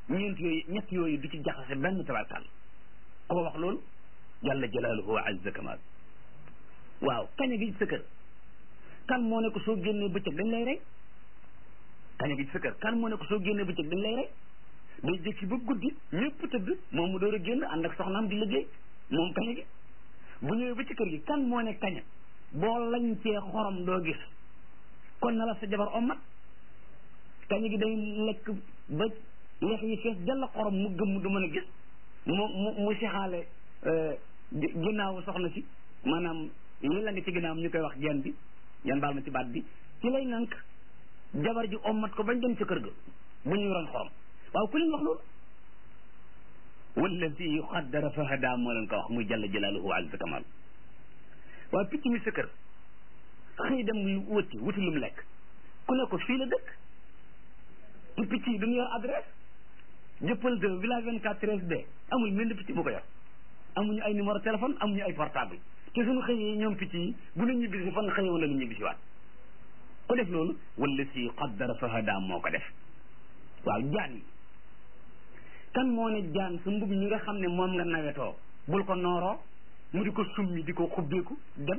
ñeent yooyu ñett yooyu du ci jaxase benn tabarkal ko wax loolu jalla jalaaluhu wa azza kamal waaw kaña gi sa kër kan moo ne ko soo génnee bëccëg dañ lay rey kaña gi sa kër kan moo ne ko soo génnee bëccëg dañ lay rey day jëkki ba guddi ñëpp tëdd moom mu door a génn ànd ak soxnaam di liggéey moom kaña gi bu ñëwee ba ci kër gi kan moo ne kaña boo lañ cee xorom doo gis kon na la sa jabar ommat kaña gi day lekk ba lex yi fees jalla xorom mu gëm du mën a gis mu mu mu sexaale ginnaawu soxna si maanaam li la nga ci ginnaawam ñu koy wax genn bi yan baal ma ci baat bi ci lay nank jabar ji ommat ko bañ dem ca kër ga bu ñu yoroon xorom waaw ku leen wax loolu wallazi qaddara fa hada moo leen ko wax muy jalla jalaaluhu wa azza kamal waaw picc mi sa kër xëy dem lu wuti wuti lu mu lekk ku ne ko fii la dëkk te picc yi duñu yor adresse jëppal de village 24 13 b amul mel picc bu ko yor amuñu ay numéro téléphone amuñu ay portable te suñu xëyee ñoom picc yi bu ñu ñibbisi fan xëyee wala ñu ñibbisi waat ku def loolu wala si qaddara fa hada moo ko def waaw jaan yi kan moo ne jaan sa mbub ñi nga xam ne moom nga nawetoo bul ko nooroo mu di ko summi di ko xubbeeku dem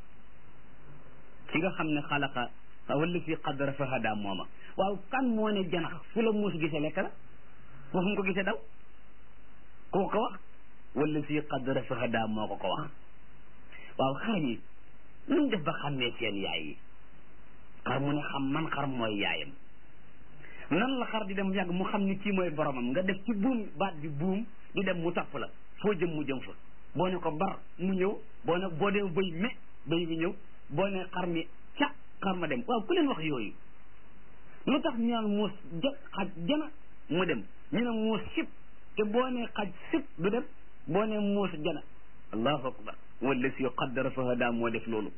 ki nga xam ne xalaqa wala si qaddara fa hada mooma waaw kan moo ne janax fu la muus gisee lekk la foofu mu ko gisee daw koo ko wax wala si qaddara fa hada moo ko ko wax waaw xar yi nu mu def ba xàmmee seen yaay yi xar mu ne xam man xar mooy yaayam nan la xar di dem yàgg mu xam ni kii mooy boromam nga def ci buum baat bi buum di dem mu topp la foo jëm mu jëm fa boo ne ko bar mu ñëw boo ne boo dee bëy me bëy bi ñëw boo ne xar mi ca xar ma dem waaw ku leen wax yooyu lu tax ñu naan muus ja xaj jana mu dem ñu ne muus sib te boo ne xaj sib du dem boo ne muus jana allahu akbar wala si qaddara fa hada moo def loolu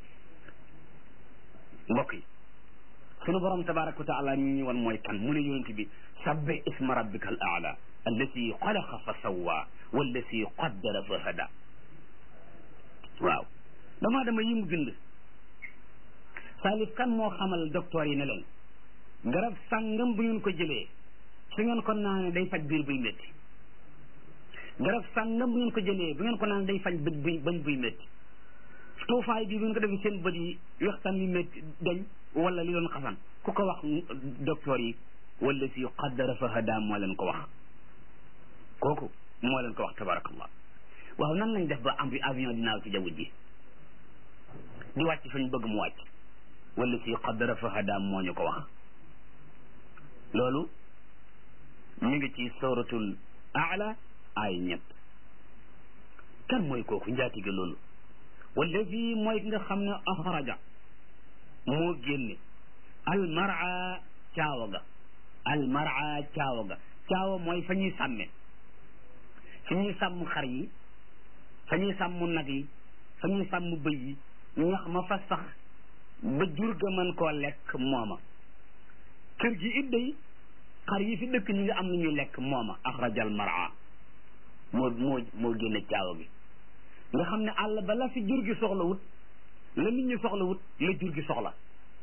mbokk yi sunu borom tabaraka wa taala ñu ñu wan mooy kan mu ne yonent bi sabbi isma rabbika al aala allati xalaqa fa sawwa wallati qaddara fa hada waaw damaa dama yi mu bind salif kan moo xamal docteur yi ne leen garab sàngam bu ngeen ko jëlee su ngeen ko naanee day faj biir buy métti garab sàngam bu ngeen ko jëlee bu ngeen ko naanee day faj bët buy bañ buy métti tuufaay bi bu ngeen ko defee seen bët yi wextaan yu métti dañ wala li doon xasan ku ko wax docteur yi wala si qaddara fa hada moo leen ko wax kooku moo leen ko wax tabarakallah waaw nan lañ def ba am avion dinaaw ci jaww ji di wàcc fañ bëgg mu wàcc wala si qaddara fa hada moo ñu ko wax loolu mi ngi ci suratul aala ay ñett kan mooy kooku njaatige loolu wallazi mooy ki nga xam ne axraja moo génne almara caawa ga almara caawa ga caawa mooy fa ñuy sàmme fa ñuy sàmm xar yi fa ñuy sàmm nag yi fa ñuy sàmm bëy yi ñax ma fa sax ba jur ga mën koo lekk mooma kër gi it day xar yi fi dëkk ñi nga am na ñuy lekk mooma axrajal mara moo moo moo génne caawa gi nga xam ne àll ba la fi jur gi soxla wut la nit ñi soxla wut la jur gi soxla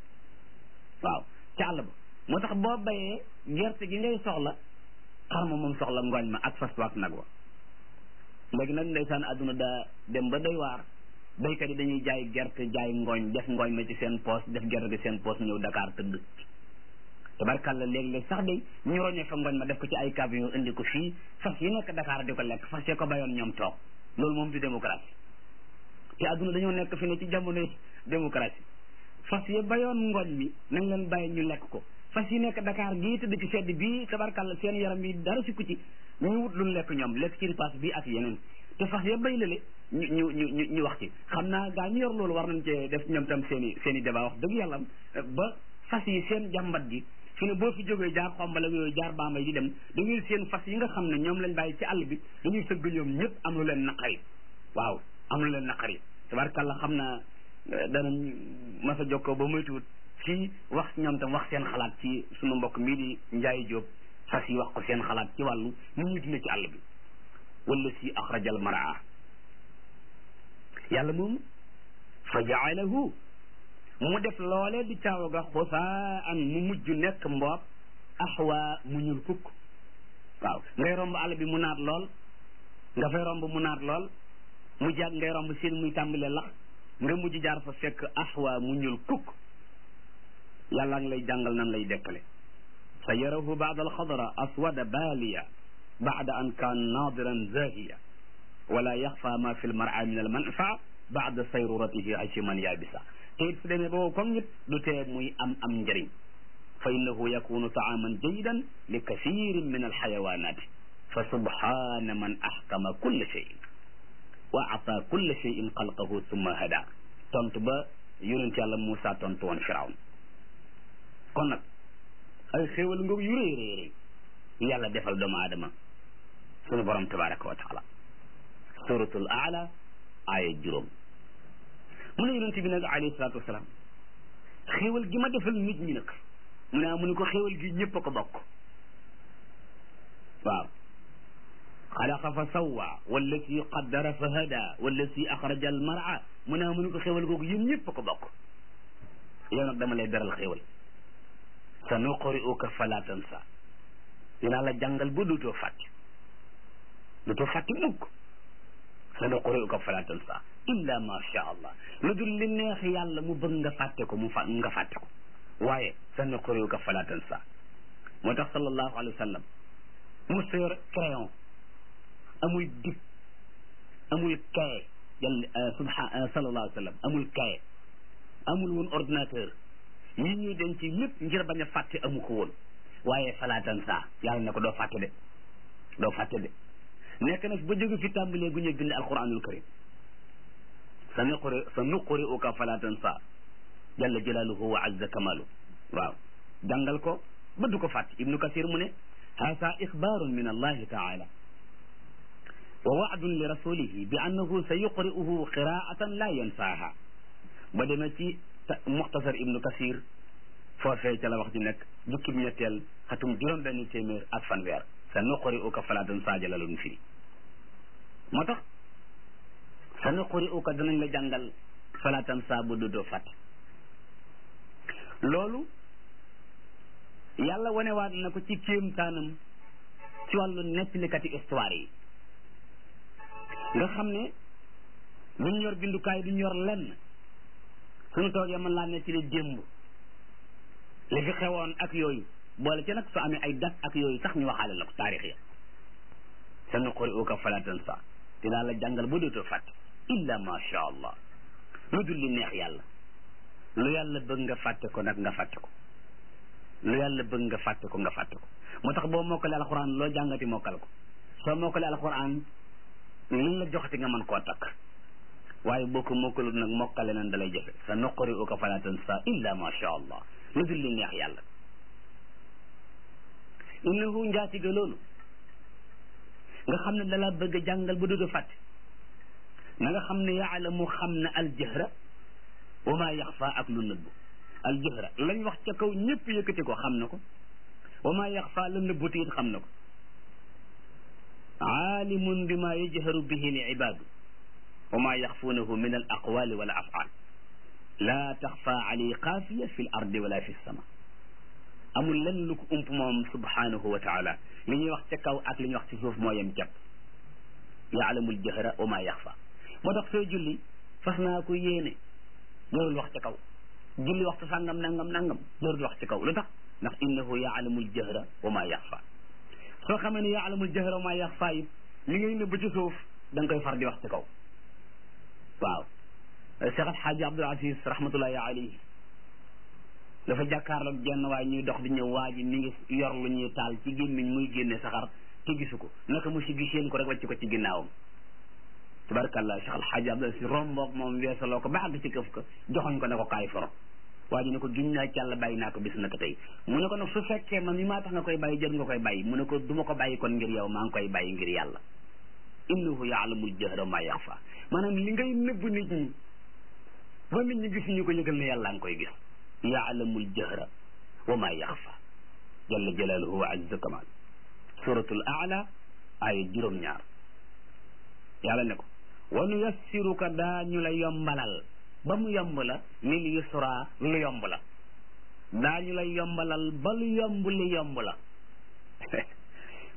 waaw ca àll ba moo tax boo bayee gerte gi ngay soxla xar ma moom soxla ngooñ ma ak fas waak nag wa léegi nag ndeysaan àdduna daa dem ba doy waar baykat yi dañuy jaay gerte jaay ngooñ def ngooñ ma ci seen poos def gerte gi seen poos ñëw Dakar tëdd tabarkàlla léeg-léeg sax day ñu roñee fa ngooñ ma def ko ci ay camion indi ko fii fas yi nekk Dakar di ko lekk fas yee ko bayoon ñoom toog loolu moom du démocratie te adduna dañoo nekk fi ne ci jamonoy démocratie fas yi bayoon ngooñ mi nañ leen bàyyi ñu lekk ko fas yi nekk Dakar gii tëdd ci sedd bii tabarkàlla seen yaram yi dara sikku ci ñu wut lu lekk ñoom lekk ci ripaas bii ak yeneen te fas ya bay lale ñu ñu ñu ñu wax ci xam naa gaa ñu yor loolu war nañ cee def ñoom tam seen i seen i débat wax dëgg yàlla ba fas yi seen jàmbat gi fi ne boo fi jógee jaar xombal ak yooyu jaar baambay di dem da ngay seen fas yi nga xam ne ñoom lañ bàyyi ci àll bi dañuy sëgg ñoom ñëpp am lu leen naqari waaw am lu leen naqari tabarkàlla xam naa danañ mas a jokkoo ba moytuwut fii wax ñoom tam wax seen xalaat ci sunu mbokk mii di Njaay Jóob fas yi wax ko seen xalaat ci wàllu ni ñuy dund ci àll bi wala si axrajal maraa yàlla moom fa jaalahu mu def loole di caawa ga xusaan mu mujj nekk mboob axwa mu ñuul kukk waaw ngay romb àll bi mu naat lool nga fay romb mu naat lool mu jàgg ngay romb seen muy tàmbalee lax nga mujj jaar fa fekk aswa mu ñuul kukk yàlla ngi lay jàngal nan lay dekkale sa yarahu baada alxadra aswada baaliya baada an kaan naadiran zahiya wala yaxfa ma fi lmara min almanfa baada sayruratihi achiman yabisa te it su demee boobu comme nit du tee muy am am njëriñ fa innahu yakunu taaman jayidan li kathirin min alxayawanati fa subhana man axkama kulla cheyin wa ata kulla cheyin xalqahu summa hada tontu ba yonent yàlla Moussa tontu woon Firawn kon nag ay xéewal ngoog yu rëy rëy rëy yàlla defal doomu aadama sunu borom tabaraka wa taala suratul aala aaya juróom mu ne yonent bi nag alayhi salaatu wasalaam xéewal gi ma defal nit ñi nag mu ne mu ne ko xéewal gi ñëpp a ko bokk waaw xalaqa fa sawwa wallati qaddara fa hada wallati axraja al mar'a mu ne mu ne ko xéewal googu yéen ñëpp a ko bokk yow nag dama lay beral xéewal sa nuqri'uka fala tansa dinaa la jàngal ba dootoo fàtte dootoo fàtte mukk sa nuqri'uka fala tansa illa ma sha allah lu dul li neex yàlla mu bëgg nga fàtte ko mu fa nga fàtte ko waaye sa nuqri'uka fala tansa moo tax sallallahu alayhi wa sallam mu yor crayon amul dig amul kaye yàlla subha sallallahu alayhi wa sallam amul kaye amul woon ordinateur yi ñuy denc lépp ngir bañ a fàtte amu ko woon waaye falaatan saa yàlla ne ko doo fàtte de doo fàtte de nekk na ba jóge fi tàmbalee gu ñuy bind alquranul karim sa nuquri sa nuquri uka falaatan saa jalla jalaaluhu wa azza kamalu waaw jàngal ko ba du ko fàtte ibnu kasir mu ne haasa ixbaarun min allahi taala wa waadun li rasulihi bi annahu sa yuqri'uhu qiraatan la yansaaha ba demee ci muxtasar ibnu kasir foofee ca la wax ji nekk jukkib ñetteel xatum juróom benn téeméer ak fanweer sa nuquri uka falaatan saaja la loon firi moo tax sa nuquri uka danañ la jàngal falaatan saa bu dootoo fàtte loolu yàlla wanewaat na ko ci kéemtaanam ci wàllu nettalikati histoire yi nga xam ne duñ yor bindukaay duñ yor lenn suñu toogee mën laa nettali démb li fi xewoon ak yooyu boole ci nag su amee ay dat ak yooyu sax ñu waxaale la ko taarix ya sa nuqri'uka fala tansa dinaa la jàngal ba dootoo fàtte illa ma sha allah lu dul li neex yàlla lu yàlla bëgg nga fàtte ko nag nga fàtte ko lu yàlla bëgg nga fàtte ko nga fàtte ko moo tax boo mokkale alquran loo jàngati mokkal ko soo mokkale alquran luñ la joxati nga mën koo takk waaye boo ko mokkalut nag mokkale nan dalay jafe sa nuqri'uka fala tansa illa ma sha allah lu dul li neex yàlla innahu njaatiga loolu nga xam ne dala bëgg a jàngal ba doodo fàtte na nga xam ne yaalamu xam ne aljahra wa ma yaxfa ak lu nëbbu aljahra lañ wax ca kaw ñëpp yëkkati ko xam na ko wa ma yaxfa la nëbbuti it xam na ko aalimun bi ma yajharu bihi li ibaadu wa ma yaxfuunahu min al aqwali wal afal laa taxfa alay xaafiya fi l ardi wala fi sama amul lenn lu ko ump moom subhanahu wa taala li ñuy wax ca kaw ak li ñuy wax ci suuf moo yem jàpp yaalamul jahra wa ma yaxfa moo tax sooy julli fas naa ko yéene jarul wax ca kaw julli waxtu sàngam nangam nangam jarul wax ca kaw lu tax ndax innahu yaalamul jahra wa ma yaxfa soo xamee ne yaalamul jahra wa ma yaxfa it li ngay nëbb ci suuf da nga koy far di wax ca kaw waaw Cheikh Alxaaji Abdul Aziz rahmatullahi alayhi dafa jàkkaarloog jenn waaye ñuy dox di ñëw waa ji mi ngi yor lu ñuy taal ci gémmiñ muy génne saxar te gisu ko naka mu si giseen ko rek wàcc ko ci ginnaawam tabarakallah Cheikh Alxaaji Abdul Aziz romboog moom weesaloo ko ba àgg ci këf ko joxoñ ko ne ko kaay foro waa ji ne ko giñ naa ci yàlla bàyyi naa ko bis naka tey mu ne ko nag su fekkee man mi maa tax nga koy bàyyi jër nga koy bàyyi mu ne ko du ma ko bàyyi kon ngir yow maa ngi koy bàyyi ngir yàlla innahu yaalamul jahra ma yaxfa maanaam li ngay nëbb nit ñi ba nit ñi gisuñu ko yëgal ne yàlla nga koy gis yaalamul jahra wa ma yaxfa jalla jalaaluhu wa azza kamal suratul aala aaya juróom-ñaar yàlla ne ko wa nuyassiruka daañu la yombalal ba mu yomb la lil yusra lu yomb la daañu la yombalal ba lu yomb li yomb la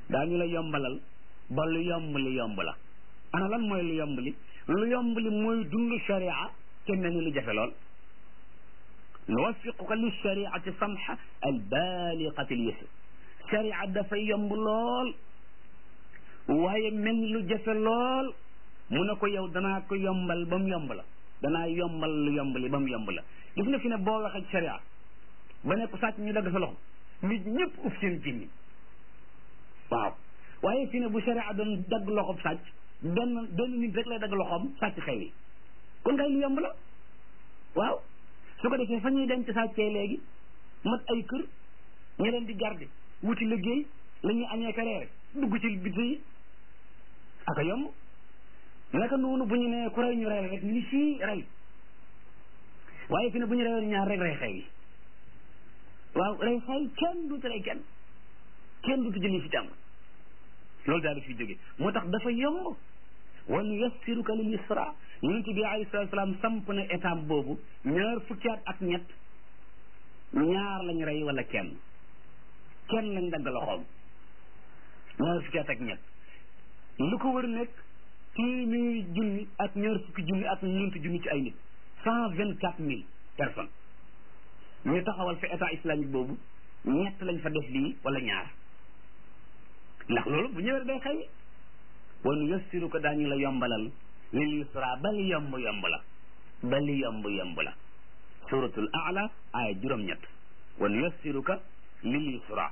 daañu la yombalal ba lu yomb li yomb la ana lan mooy lu yomb li lu yomb li mooy dund sharia te mel ni lu jafe lool nuwaffiquka li shariati samha al baliqati al yusr sharia dafay yomb lool waaye mel ni lu jafe lool mu ne ko yow danaa ko yombal ba mu yomb la danaa yombal lu yomb li ba mu yomb la gis nga fi ne boo waxee sharia ba ne ko sàcc ñu dagg sa loxo nit ñëpp uf seen jinni waaw waaye fi ne bu sharia doon dagg loxob sàcc benn benn nit rek lay dagg loxoom sàcc xew yi kon ngay lu yomb la waaw su ko defee fa ñuy denc sàccee léegi mat ay kër ña leen di garde wuti liggéey la ñuy añee kareere dugg ci biti yi aka yomb naka noonu bu ñu nee ku rey ñu rey rek ñu ni fii rey waaye fi ne bu ñu reyoon ñaar rek rey xew yi waaw rey xew kenn duutu rey kenn kenn duutu jëli fi jàmm loolu daal di fi jóge moo tax dafa yomb wa nuyassiruka lil yusra yonent bi alayhi salatu salaam samp na étape boobu ñaar fukki at ak ñett ñaar lañ rey wala kenn kenn lañ dagg loxoom ñaar fukki at ak ñett lu ko wër nekk téeméeri junni ak ñaar fukki junni ak ñeenti junni ci ay nit cent vingt quatre mille personnes ñu taxawal fa état islamique boobu ñett lañ fa def lii wala ñaar ndax loolu bu ñëwee day xëy wa nuyassiruka daañu la yombalal lil yusra bali yomb yomb la bali yomb yomb la suratul aala aaya juróom-ñett wa nuyassiruka lil yusra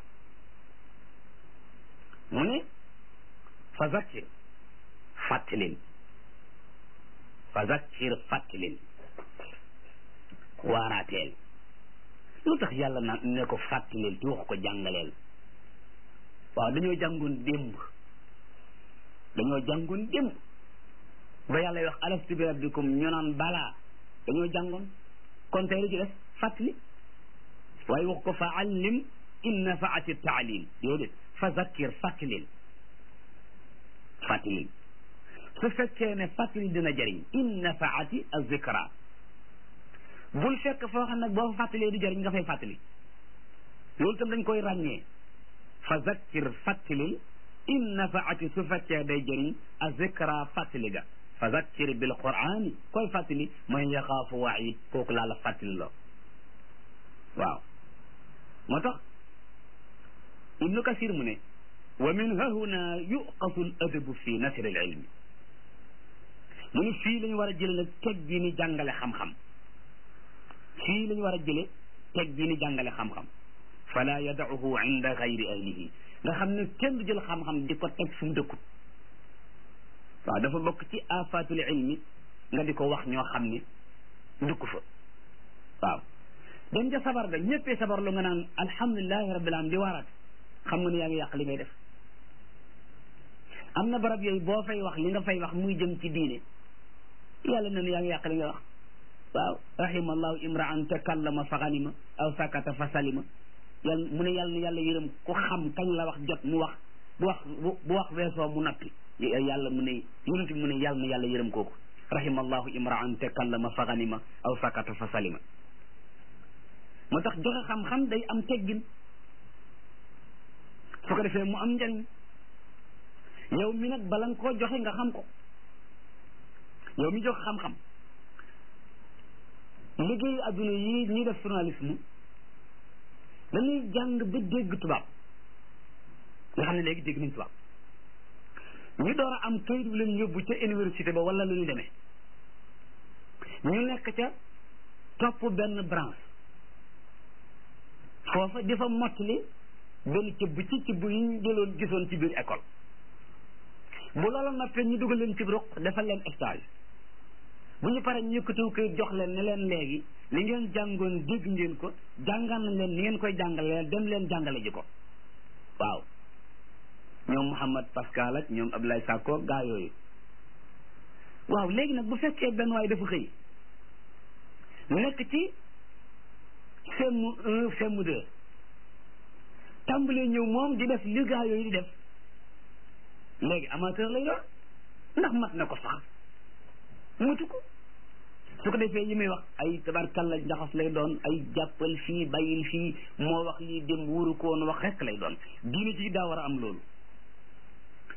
mu ne fa zakkir fàttalin fa zakkir fàttalin waaraateel lu tax yàlla na ne ko fàttaleel te wax ko jàngaleel waaw dañoo jàngoon démb dañoo jàngoon démb ba yàlla wax alastu bi rabbikum ñu naan balaa dañoo jàngoon kon tey lu ci def fàttali waaye wax ko fa allim in nafaati taalim déedéet fa zakkir fàttalil fàttalil su fekkee ne fàttali dina jëriñ in nafaati azikra bul fekk foo xam nag boo fa fàttalee du jëriñ nga fay fàttali loolu tam dañ koy ràññee fa zakkir fàttalil in nafaati su fekkee day jëriñ azikra fàttali ga fa zakkir bil qur'ani koy fàttali man yaxaafu waid kooku laa la fàttali loo waaw moo tax ibnu kasir mu ne wa min hahuna yuqasu l adabu fi nasri al ilmi mu ne fii la ñu war a jële nag teg gi ni jàngale xam-xam fii la ñu war a jële teg gi ni jàngale xam-xam fala yadauhu inda gayri ahlihi nga xam ne kenn du jël xam-xam di ko teg fu mu dëkkut waaw dafa bokk ci afatul ilmi nga di ko wax ñoo xam ne dëkku fa waaw dem ca sabar ga ñëppee sabar lu nga naan alhamdulilahi rabbil alamin di waaraat xam nga ne yaa ngi yàq li ngay def am na barab yooyu boo fay wax li nga fay wax muy jëm ci diine yàlla na ne yaa ngi yàq li nga wax waaw rahimallahu imraan takallama fa ganima aw sakata fa salima yàlla mu ne yàlla na yàlla yërëm ku xam kañ la wax jot mu wax bu wax bu wax weesoo mu nappi yàlla mu ne yonent bi mu ne yàlla na yàlla yërëm kooku rahimallahu imraan takallama fa ganima aw sakata fa salima moo tax joxe xam-xam day am teggin su ko defee mu am njariñ yow mi nag bala nga koo joxe nga xam ko yow mi joxe xam-xam liggéeyu adduna yi ñuy def journalisme dañuy jàng ba dégg tubaab nga xam ne léegi dégg nañ tubaab ñu door a am kayit bu leen yóbbu ca université ba wala lu ñu demee ñu nekk ca topp benn branche foofa di fa mottali benn cëbb ci cëbb yi ñu jëloon gisoon ci biir école bu loolu noppee ñu dugal leen ci ruq defal leen stage bu ñu paree ñu yëkkatiw koy jox leen ne leen léegi li ngeen jàngoon dégg ngeen ko jàngal nañ leen ni ngeen koy jàngale dem leen jàngale ji ko waaw ñoom Mouhamad Pascal ak ñoom Abdoulaye Sakko gaa yooyu waaw léegi nag bu fekkee benn waay dafa xëy nekk ci CM un CM deux tàmbalee ñëw moom di def li gaa yooyu di def léegi amateur lay doon ndax mat na ko sax matu ko su ko defee yi may wax ay tabarkalla njaxas lay doon ay jàppal fii bàyyil fii moo wax lii dem wóoru ko woon wax rekk lay doon diine ci daa war a am loolu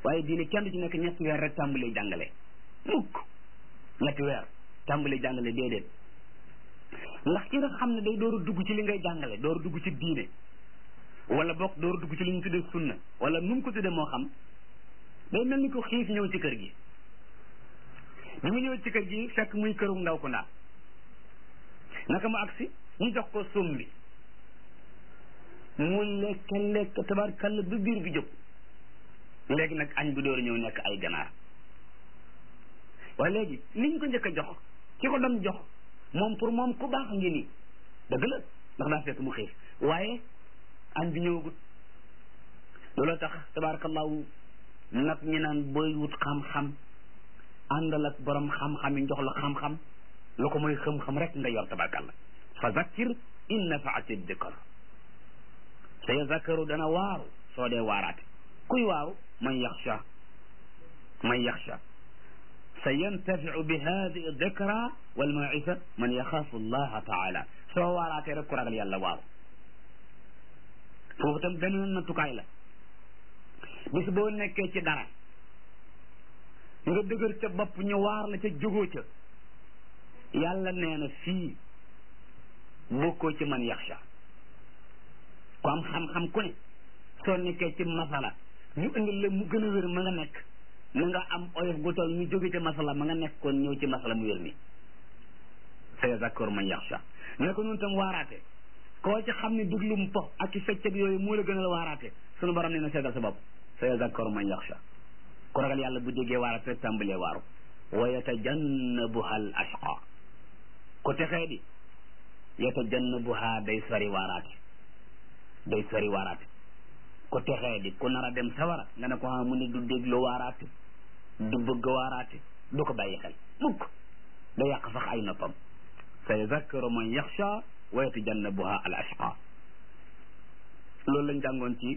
waaye diine kenn du ci nekk ñetti weer rek tàmbalee jàngale mukk ñetti weer tàmbalee jàngale déedéet ndax ki nga xam ne day door a dugg ci li ngay jàngale door a dugg ci diine wala bokk door a dugg ci li ñu tuddee sunna wala nu mu ko tuddee moo xam day mel ni ko xiif ñëw ci kër gi bi mu ñëw ci kër gi fekk muy këru ndaw ku ndaa naka mu agsi ñu jox ko sum bi mu lekk lekk tabarkalla ba biir bi jóg léegi nag añ bi door a ñëw nekk ay ganaar waaye léegi liñ ko njëkk a jox ki ko doon jox moom pour moom ku baax ngi nii dëgg la ndax daa fekk mu xiif waaye añ bi ñëwagut looloo tax tabarakallahu nag ñi naan booy wut xam-xam àndal ak borom xam-xam yi jox la xam-xam lu ko mooy xam-xam rek nga yor tabarakallah fa zakkir in nafaati dikr sa yazakkaru dana waaru soo dee waaraate kuy waaru man yaxsha man yaxsha sa yantafiu bi hadihi dikra wal mawisa man yaxaafu allaha taala soo waaraatee rek ku ragal yàlla waaru foofu tam beneen nattukaay la bis boo nekkee ci dara nga dëgër ca bopp ñu waar la ca jógoo ca yàlla nee na fii bokkoo ci man yaxsha ku am xam-xam ku ne soo nekkee ci masala ñu indil la mu gën a wér ma nga nekk na nga am oyof gu toll ñu jóge ci masala ma nga nekkoon ñëw ci masala mu wér mi sa yazakkaru man yaxsha ne ko noonu tam waaraate koo ci xam ne duglum po ak ci fecc ak yooyu moo la gën a waaraate sunu borom nee na seetal sa bopp sa yazakkaru man yaxsha ku ragal yàlla bu déggee waaraate rek tàmbalee waaru wa yatajannabuha al ashqa ku texee di yatajannabuha day sori waaraate day sori waaraate ku texee di ku nar a dem sawara nga ne ko xam mu ne du déglu waaraate du bëgg waaraate du ko bàyyi xel mukk da yàq sax ay noppam sa yazakkaru man yaxsha wa yatajannabuha al ashqa loolu lañ jàngoon ci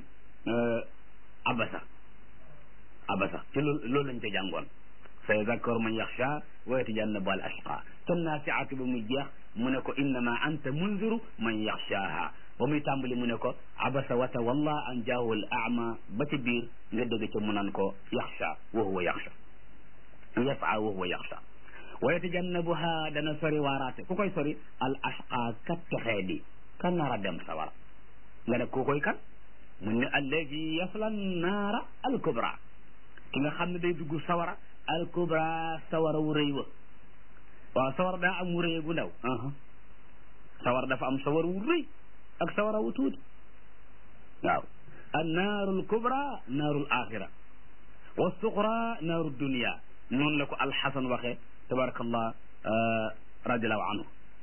abasa abasa ci loolu loolu lañ ca jàngoon sa yazakkaru man yaxsha wa yatajannabuha al ashqa ten naasiaati ba muy jeex mu ne ko innama anta munziru man yaxshaaha ba muy tàmbali mu ne ko abasa wa tawalla an jaahu al ama ba ci biir nga dëgg ca mu naan ko yaxsha wa huwa yaxsha yasa wa huwa yaxsha wa yatajannabuha dana sori waaraate ku koy sori al ashqa kat texee di kan nar a dem sawara nga ne ku koy kan mu ne alladi yasla naara al kubra ki nga xam ne day dugg sawara al kubra sawara wu rëy wa waaw sawara daa am wu rëy gu ndaw sawara dafa am sawara wu rëy ak sawara wu tuuti waaw an naaru al kubra naaru al axira wa suqra naaru dunia noonu la ko alxasan waxee tabarakallah radiallahu anhu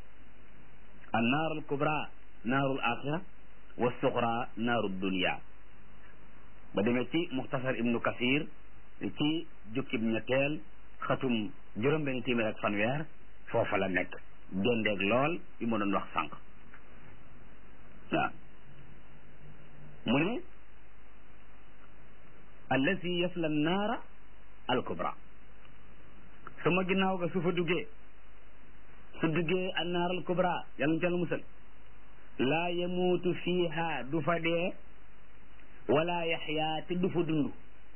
an naaru al kubra naaru al axira wa suqra naaru dunia ba demee ci muxtasar ibnu kasir ci jukkib ñetteel xatum juróom benn téeméer ak fanweer foofa la nekk dendeeg lool bi ma doon wax sànq waaw mu ne allazi yasla naara alkubra sama ginnaaw ga su fa duggee su duggee an naar alkubra yàlla ca la musal laa yamuutu fiiha du fa dee wala yaxyaa te du fa dund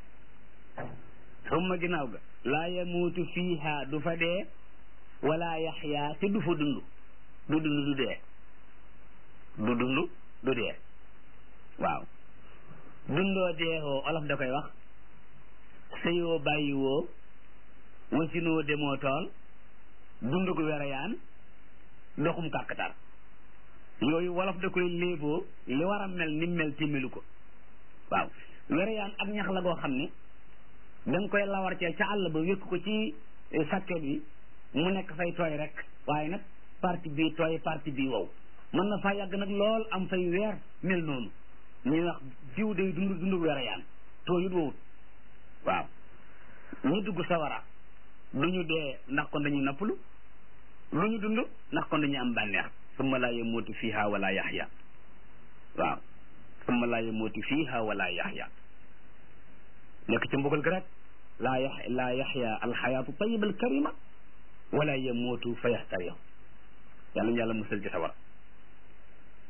sama ginnaaw ga laa yamuutu fiiha du fa dee wala yaxyaa te du fa dund du dund du dee du dund du dee waaw dundoo deexoo olof da koy wax sëyoo bàyyiwoo wasinoo demoo tool dund gu wereyaan doxum kàkkatar yooyu wolof da koy léeboo li war a mel ni mel te melu ko waaw wereyaan ak ñax la goo xam ne da nga koy lawar cee ca àll ba wékk ko ci sàkket bi mu nekk fay tooy rek waaye nag parti bii tooy parti bii wow mën na faa yàgg nag lool am fay weer mel noonu ñuy wax jiw day dund dund wereyaan tooyut wowut waaw ñu dugg sawara du ñu dee ndax kon dañuy nappalu lu ñu dund ndax kon dañuy am bànneex summa laa yamuutu fiiha wala yaxya waaw summa laa yamuutu fiiha wala yaxya nekk ci mbugal ga rek laa yax laa yaxya alxayaatu tayiba alkarima wala yamuutu fa yaxtariya yàlla ñu yàlla musal ci sawara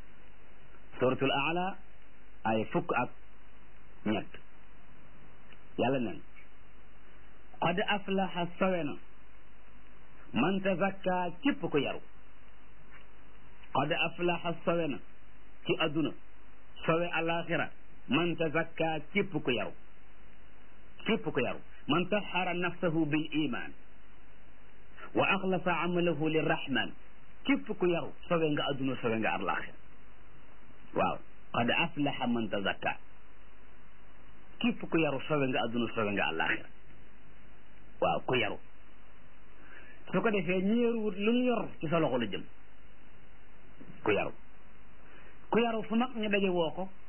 suratul aala ay fukk ak ñett yàlla nen qad aflaha sawe na man tazakka képp ko yaru qad aflaha sawe na ci adduna sawe alaxira man tazakka képp ko yaru képp ko yaru man taxara nafsahu bil iman wa axlasa amalahu lirrahman képp ku yaru sawe nga adduna sawe nga alaxira waaw qad aflaha man tazakka képp ku yaru sawe nga adduna sawe nga alaxira waaw ku yaru su ko defee ñi yaruwut lu mu yor ci sa loxo la jëm ku yaru ku yaru fu mag ñu daje woo ko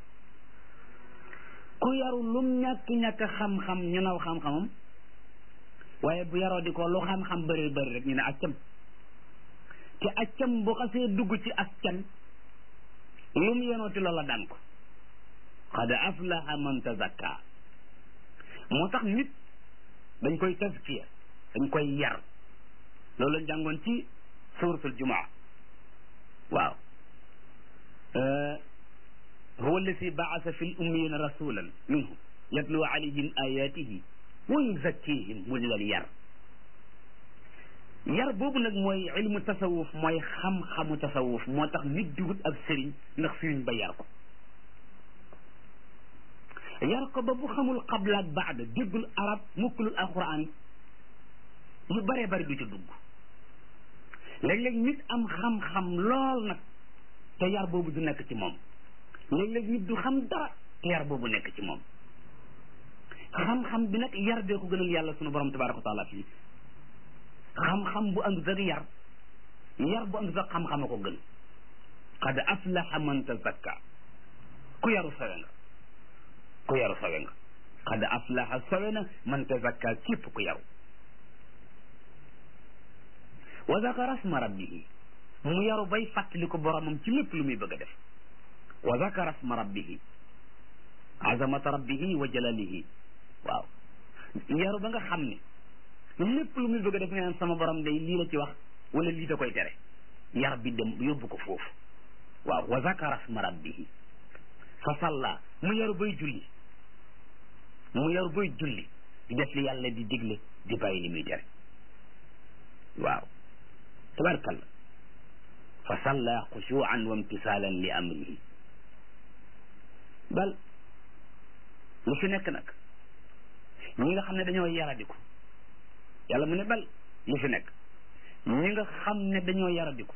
ku yaru lum ñàkk-ñàkk xam-xam ñu naw xam-xamam waaye bu yaroo di ko lu xam-xam bëri bëri rek ñu ne accam te accam bu xasee dugg ci askan lu mu yenooti loola daan ko qad aflaha man tazakka moo tax nit dañ koy tazkiya dañ koy yar loolu lañ jàngoon ci suratul jumaa waaw huwa alladi baasa fi l ummiyina rasulan minhum yatlu alayhim ayatihi wa yuzakkihim mu di leen yar yar boobu nag mooy ilmu tasawuf mooy xam-xamu tasawuf moo tax nit di wut ab sëriñ ndax sëriñ ba yar ko yar ko ba bu xamul qabla ak baada déggul arab mukkulul alquran yu bëree bëri du ci dugg léeg-léeg nit am xam-xam lool nag te yar boobu du nekk ci moom léeg-léeg nit du xam dara te yar boobu nekk ci moom xam-xam bi nag yar bee ko gënal yàlla sunu borom tabaraka wa taala fii xam-xam bu àndut ak yar yar bu àndut ak xam-xam a ko gën qad aflaha man tazakka ku yaru sawe nga ku yaru sawe nga qad aflaha sawe na man tazakka képp ku yaru wa zakara asma rabbihi mu yaru bay fàttali ko boromam ci lépp lu muy bëgg a def wa zakara asma rabbihi azamata rabbihi wa jalalihi waaw yaru ba nga xam ne lépp lu muy bëgg a def nga naan sama borom day lii la ci wax wala lii da koy tere yar bi dem yóbbu ko foofu waaw wa zakara asma rabbihi fa salla mu yaru bay julli mu yaru bay julli di def li yàlla di digle di bàyyi li muy tere waaw tabarkalla fa salla xushuan wa imtisaalan li amrihi bal lu fi nekk nag ñi nga xam ne dañoo yaradiku yàlla mu ne bal lu fi nekk ñi nga xam ne dañoo yaradiku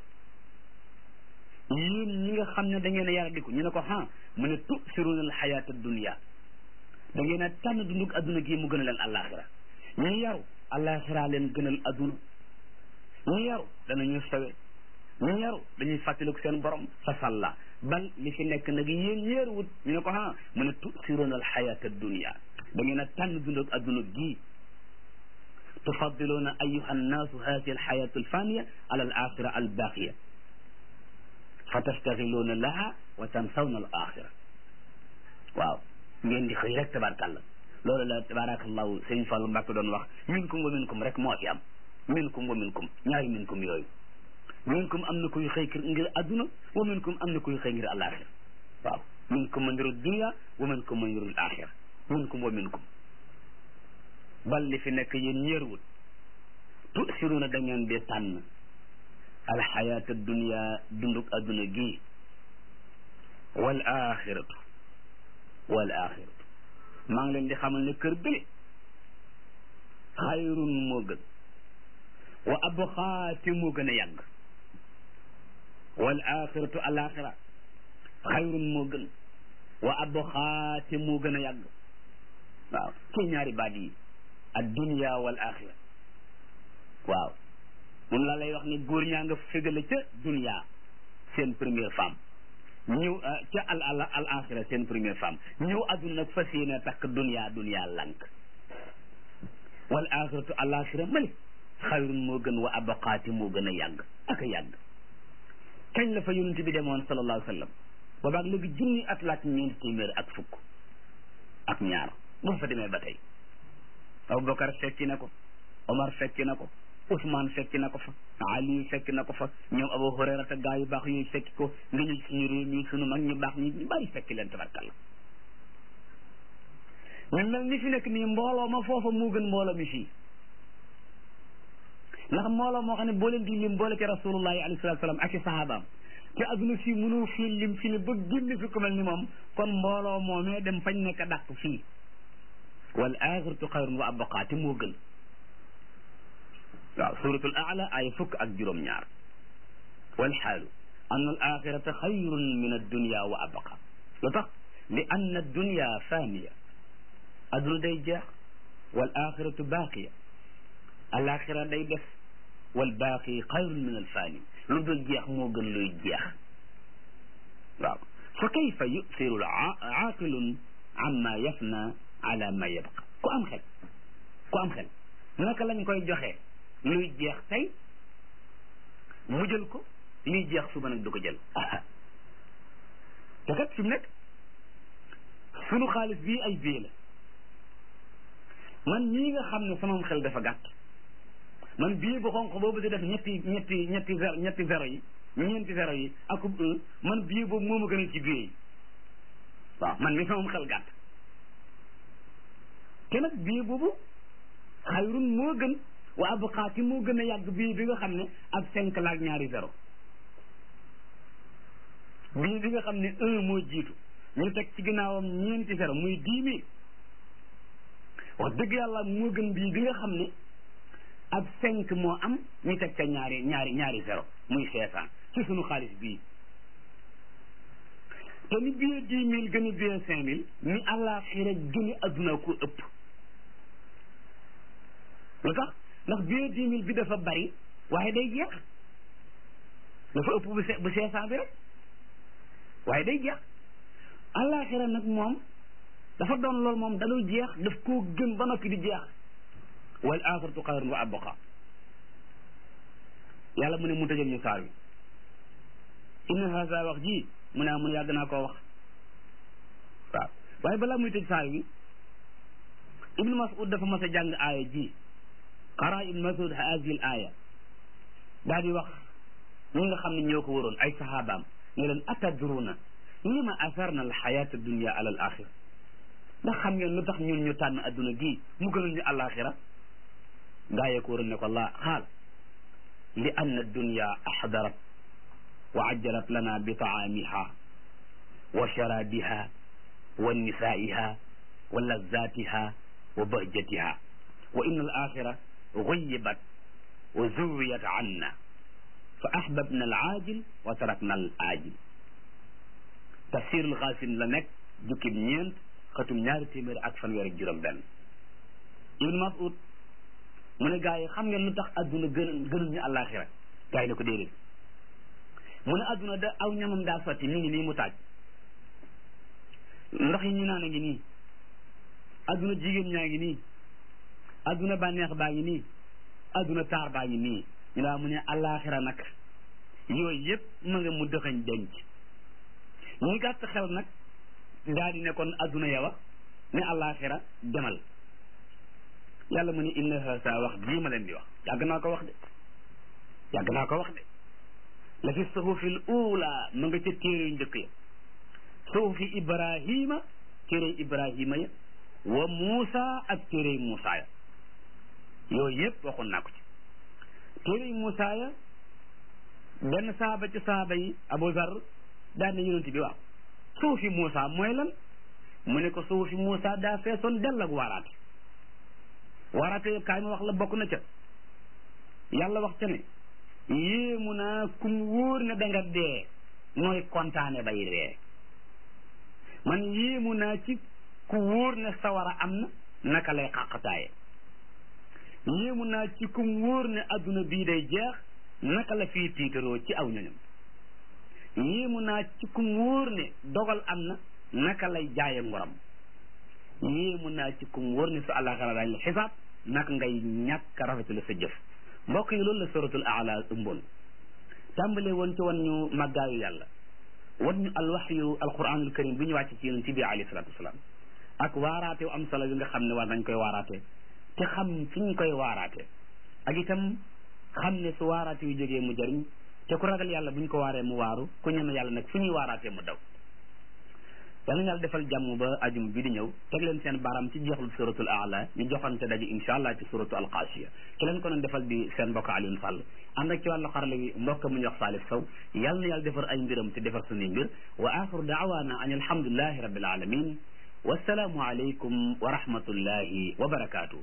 yéen ñi nga xam ne da ngeen a yaradiku ñu ne ko ha mu ne tusiruuna al xayaata dunia da ngeen a tànn dundug adduna gii mu gën a leen àllaaxira ñu yaru àllaaxira leen gënal adduna ñu yaru danañu sawe ñu yaru dañuy fàttaliku seen borom fa salla bal li fi nekk nag yéen yéeruwut ñu ne ko ha mu ne tusiruuna al xayaata dunia da ngeen a tànn dundug adduna gii tufaddiluuna ayuha annaasu hadihi alxayatu alfaniya ala al axira albaqiya fa tastaxiluuna laha wa tansawna al axira waaw ngeen di xëy rek tabarkàlla loolu la tabarakallahu sëñ Fallu Mbàkke doon wax minkum wa minkum rek moo fi am minkum wa minkum ñaari minkum yooyu minkum am na kuy xëy ngir adduna wa minkum am na kuy xëy ngir alaxira waaw minkum man yuridu dunia wa minkum man yuridu alaxira minkum wa minkum bal li fi nekk yéen ñeerwut tusiruuna da ngeen di tànn alxayaata dunia dunduk adduna gi wal axiratu wal axiratu maa ngi leen di xamal ne kër bële xayrun moo gën wa abxaati moo gën a yàgg wal axiratu al axira xayrun moo gën wa abxaati moo gën a yàgg waaw kii ñaari baat yi ad dunia wal axira waaw moom laa lay wax ne góor ñaa nga fégale ca dunia seen première femme ñëw ca al al al axira seen première femme ñëw adduna nag fas yéene takk dunia dunia lank wal axiratu al axira mali xayrun moo gën wa abaqaati moo gën a yàgg ak a yàgg kañ la fa yonent bi demoon sallallahu alayhi wa sallam boobaag léegi junni at laak ñeenti téeméer ak fukk ak ñaar bu fa demee ba tey Abubakar fekki na ko Omar fekki na ko Ousmane fekki na ko fa Ali fekki na ko fa ñoom Abu Hurayra te gaa yu baax yooyu fekki ko nga ñu suñu réew mi suñu mag ñu baax ñi ñu bari fekki leen tabarkalla ñu mel ni fi nekk nii mbooloo ma foofa moo gën mbooloo mi fii ndax mbooloo moo xam ne boo leen di lim boole ci rasulullahi alayhi salatu salaam ak i sahabaam te adduna fii mënul fii lim fi ne ba génn fi ku mel ni moom kon mbooloo moomee dem fañ nekk dàq fii wal axiratu xayrun wa abqa te moo gën waaw suratul aala ay fukk ak juróom-ñaar wal xaalu anna al axirata xayrun min addunia wa abqa lu tax li anna addunia faniya adduna day jeex wal axiratu baaqiya alaxira day def wal baaqi xayrun min al fani lu dul jeex moo gën luy jeex waaw fa kayfa yusiru aaqilun amma yafna ala ma yabqa ku am xel ku am xel naka lañ koy joxe luy jeex tey mu jël ko liy jeex suba nag du ko jël te kat fi mu nekk sunu xaalis bii ay bie la man ñii nga xam ne sama xel dafa gàtt man bii bu xonq boobu di def ñetti ñetti ñetti zéro ñetti zéro yi ñeenti zéro yi akub un man bii boobu moo ma gën a ci bii yi waaw man mi sama xel gàtt te nag bii boobu xayrun moo gën wa abqaati moo gën a yàgg bii bi nga xam ne ak cinq laak ñaari zéro bii bi nga xam ne un moo jiitu ñu teg ci ginnaawam ñeenti zéro muy dix mille wax dëgg yàlla moo gën bii bi nga xam ne ak cinq moo am ñu teg ca ñaari ñaari ñaari zéro muy cinq cent ci sunu xaalis bii te ni billet dix mille gën a billet cinq mille ni àllaaxira gën a adduna ko ëpp lu tax ndax billet dix mille bi dafa bari waaye day jeex dafa ëpp bu bu cinq cent bi rek waaye day jeex àllaaxira nag moom dafa doon loolu moom dalul jeex daf koo gën ba noppi di jeex wal axiratu xayrun wa abqa yàlla mu ne mu tëjal ñu saar wi inna haza wax ji mu ne mun yàgg naa koo wax waaw waaye balaa muy tëj saar wi ibnu mas'ud dafa mas a jàng aaya ji qara ibnu mas'ud haadihi al aaya daal di wax ñi nga xam ne ñoo ko waroon ay sahabaam ne leen atadruna lima asarna al xayata dunia ala al axira ndax xam ngeen lu tax ñun ñu tànn adduna gii mu gënal ñu alaxira gaa yee ko waroon ne ko laa xaal li anna dunya axdarat wa ajjalat lana bi taamiha wa sharabiha wa nisaiha wa lazatiha wa bahjatiha wa inna al axira guyibat wa zuwiyat anna fa ahbabna al aajil wa tarakna al aajil tafsir al xaasin la nekk jukkib ñeent xatum ñaari téeméer ak fanweer ak juróom benn ibnu mas'ud mu ne gaa yi xam ngeen lu tax adduna gën gënul ñu àllaaxira gaa yi ne ko déedéet mu ne adduna da aw ñamam daa sotti mi ngi nii mu taaj ndox yi ñu naan a ngi nii adduna jigéen ñaa ngi nii adduna bànneex baa ngi nii adduna taar baa ngi nii ñu daa mu ne àllaaxira nag yooyu yëpp ma nga mu dëxañ denc ñi gàtt xel nag daal di ne kon adduna yawa ne àllaaxira demal yàlla mu ne inna haasa wax bii ma leen di wax yàgg naa ko wax de yàgg naa ko wax de la fi suhufil uula ma nga ca téere yu njëkk ya suhufi ibrahima téere ibrahima ya wa muusa ak téere muusa ya yooyu yëpp waxoon naa ko ci téere muusa ya benn saaba ci saaba yi abu zar daal ne yonent bi waaw suufi muusa mooy lan mu ne ko suufi muusa daa feesoon dell ak waaraate waaraate kaay ma wax la bokk na ca yàlla wax ca ne yéemu naa kum wóor ne da nga dee nooy kontaane bay ree man yéemu naa ci ku wóor ne sawara am na naka lay xàqataaye yéemu naa ci kum wóor ne adduna bii day jeex naka la fii tiitaroo ci aw ñoñam yéemu naa ci kum wóor ne dogal am na naka lay jaaye ngoram yéemu naa ci kum wóor ne su àllaaxira daañ la xisaab naka ngay ñàkk a rafetlu sa jëf mbokk yi loolu la suratul aala ëmboon tàmbalee woon ci wan ñu màggaayu yàlla wan ñu alwaxyu alquranul karim bi ñu wàcc ci yonent bi alayhi salatu wasalaam ak waaraate am solo bi nga xam ne war nañ koy waaraate te xam fi ñu koy waaraate ak itam xam ne su waaraate yu jógee mu jëriñ te ku ragal yàlla bu ñu ko waaree mu waaru ku ñeme yàlla nag fu ñuy waaraatee mu daw yal na yàlla defal jàmm ba ajum bi di ñëw teg leen seen baram ci jeexlu suratul aala ñu joxante daje insha allah ci suratu alqaasiya ki leen ko doon defal di seen mbokk Alioune Sall ànd ak ci wàllu xarala wi mbokk mu ñu wax Salif Sow yal na yàlla defar ay mbiram te defar suñuy mbir wa axiru daawaana an alhamdulillahi rabbil alamin wassalaamu aleykum wa rahmatullahi wa barakaatuh